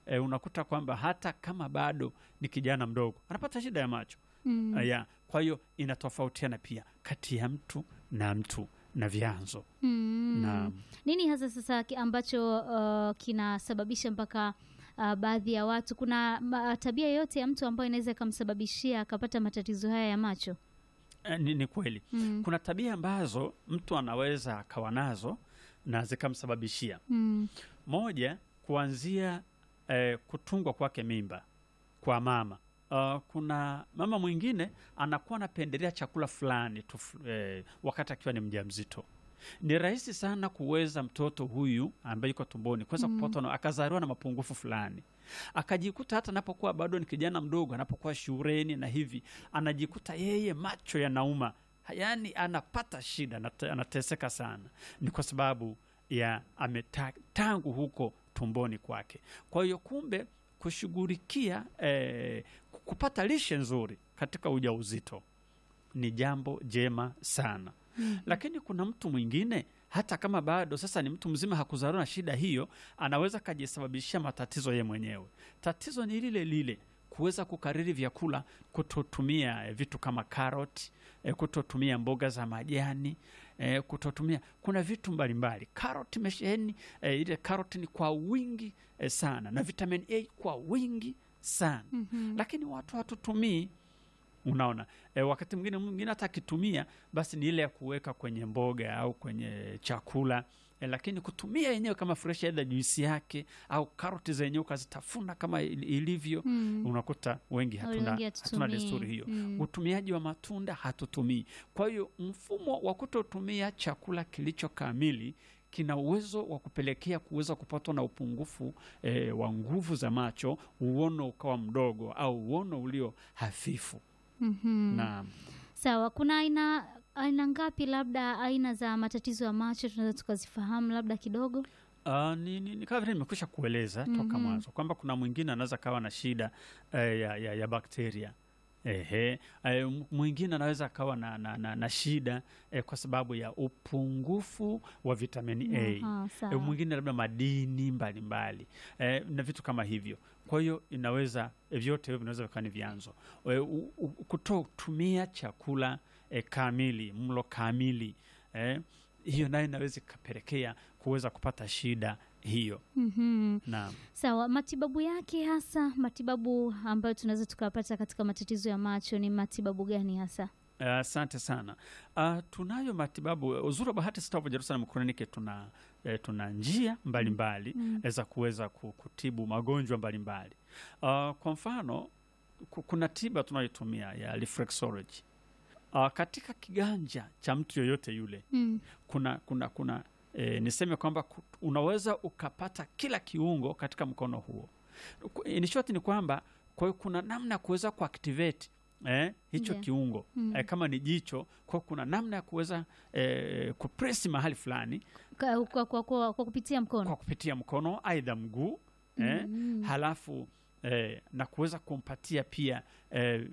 e, unakuta kwamba hata kama bado ni kijana mdogo anapata shida ya macho Mm. uh, ya kwa hiyo inatofautiana pia kati ya mtu na mtu na vyanzo Mm. na Nini hasa sasa ki- ambacho uh, kinasababisha mpaka uh, baadhi ya watu, kuna ma, tabia yoyote ya mtu ambayo inaweza ikamsababishia akapata matatizo haya ya macho? eh, ni, ni kweli Mm. kuna tabia ambazo mtu anaweza akawa nazo na zikamsababishia Mm. moja kuanzia eh, kutungwa kwake mimba kwa mama Uh, kuna mama mwingine anakuwa anapendelea chakula fulani tu eh, wakati akiwa ni mjamzito ni rahisi sana kuweza mtoto huyu ambaye yuko tumboni kuweza Mm. kupatwa na akazaliwa na mapungufu fulani akajikuta hata anapokuwa bado ni kijana mdogo anapokuwa shuleni na hivi anajikuta yeye macho yanauma yaani anapata shida anate- anateseka sana ni kwa sababu ya ameta, tangu huko tumboni kwake kwa hiyo kumbe kushughulikia eh, kupata lishe nzuri katika ujauzito ni jambo jema sana Mm. lakini kuna mtu mwingine hata kama bado sasa ni mtu mzima hakuzaliwa na shida hiyo anaweza kajisababishia matatizo yeye mwenyewe tatizo ni lile lile kuweza kukariri vyakula kutotumia eh, vitu kama karoti eh, kutotumia mboga za majani eh, kutotumia kuna vitu mbalimbali karoti imesheheni eh, ile karoti ni kwa wingi eh, sana na vitamin a kwa wingi sana Mhm. lakini watu hatutumii unaona e, wakati mwingine mwingine hata akitumia basi ni ile ya kuweka kwenye mboga au kwenye chakula e, lakini kutumia yenyewe kama fresh aidha juisi yake au karoti zenyewe ukazitafuna kama il- ilivyo Mm. unakuta wengi hatuna, Wengi hatuna hatutumii. desturi hiyo Mm. utumiaji wa matunda hatutumii kwa hiyo mfumo wa kutotumia chakula kilicho kamili kina uwezo wa kupelekea kuweza kupatwa na upungufu e, wa nguvu za macho uono ukawa mdogo au uono ulio hafifu Mhm. na Sawa, kuna aina aina ngapi labda aina za matatizo ya macho tunaweza tukazifahamu labda kidogo? Uh, ni, ni, ni kama vile nimekwisha kueleza toka Mhm. mwanzo kwamba kuna mwingine anaweza kawa na shida eh, ya, ya, ya bakteria Ehe, eh, m- mwingine anaweza akawa na, na, na, na shida eh, kwa sababu ya upungufu wa vitamini A. Aha, E, sawa. mwingine labda madini mbalimbali e, na vitu kama hivyo. Kwa hiyo inaweza e, vyote hivyo vinaweza vikawa ni vyanzo e, u- u- kutotumia chakula e, kamili, mlo kamili e, hiyo nayo inaweza ikapelekea kuweza kupata shida hiyo Mhm. na Sawa, matibabu yake hasa, matibabu ambayo tunaweza tukapata katika matatizo ya macho ni matibabu gani hasa? Eh, Asante sana. Uh, tunayo matibabu. Uzuri wa Bahati Star of Jerusalem Clinic tuna eh, tuna njia mbalimbali Mm. za kuweza ku- kutibu magonjwa mbalimbali. Uh, kwa mfano ku- kuna tiba tunayotumia ya reflexology. Uh, katika kiganja cha mtu yoyote yule Mm. kuna kuna kuna e, niseme kwamba ku- unaweza ukapata kila kiungo katika mkono huo. Ku- In short ni kwamba kwa hiyo kuna namna ya kuweza kuactivate eh, hicho Ndiyo. kiungo Mm. eh, kama ni jicho, kwa hiyo kuna namna ya kuweza eh, kupresi mahali fulani Kwa, kwa, kwa, kwa, kwa kupitia mkono. kwa kupitia mkono aidha mguu eh, Mm. halafu eh, na kuweza kumpatia pia eh,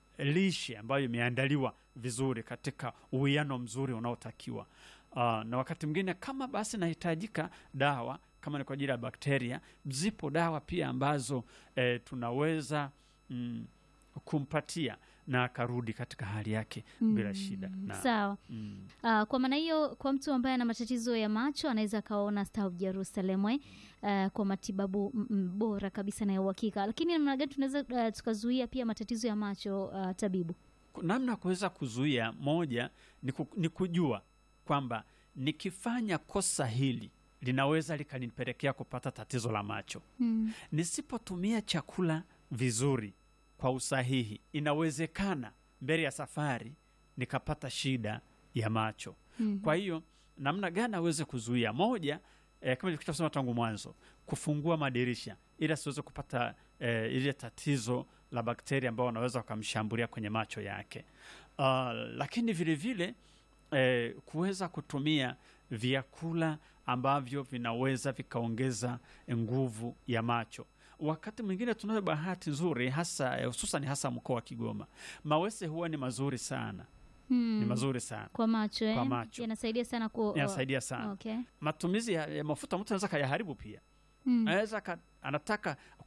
lishe ambayo imeandaliwa vizuri katika uwiano mzuri unaotakiwa. Uh, na wakati mwingine kama basi nahitajika dawa kama ni kwa ajili ya bakteria, zipo dawa pia ambazo eh, tunaweza mm, kumpatia na akarudi katika hali yake bila Mm. shida na, Sawa. mm. Uh, kwa maana hiyo kwa mtu ambaye ana matatizo ya macho anaweza akaona Star of Jerusalem eh, uh, kwa matibabu mm, mm, bora kabisa na ya uhakika. Lakini namna gani tunaweza uh, tukazuia pia matatizo ya macho uh, tabibu? namna ya kuweza kuzuia moja ni, ku, ni kujua kwamba nikifanya kosa hili linaweza likanipelekea kupata tatizo la macho. Mm. Nisipotumia chakula vizuri kwa usahihi, inawezekana mbele ya safari nikapata shida ya macho. Mm. Kwa hiyo namna gani aweze kuzuia? Moja, eh, kama nilikusema tangu mwanzo, kufungua madirisha ili asiweze kupata eh, ile tatizo la bakteria ambao wanaweza wakamshambulia kwenye macho yake. Uh, lakini vile vile eh, kuweza kutumia vyakula ambavyo vinaweza vikaongeza nguvu ya macho. Wakati mwingine tunayo bahati nzuri hasa eh, hususan hasa mkoa wa Kigoma, mawese huwa ni mazuri sana, Mm. ni mazuri sana, Kwa macho eh? Kwa macho. yanasaidia sana ku yanasaidia sana. Okay. Matumizi ya, ya mafuta mtu anaweza kayaharibu pia Mm. anaweza ka, anataka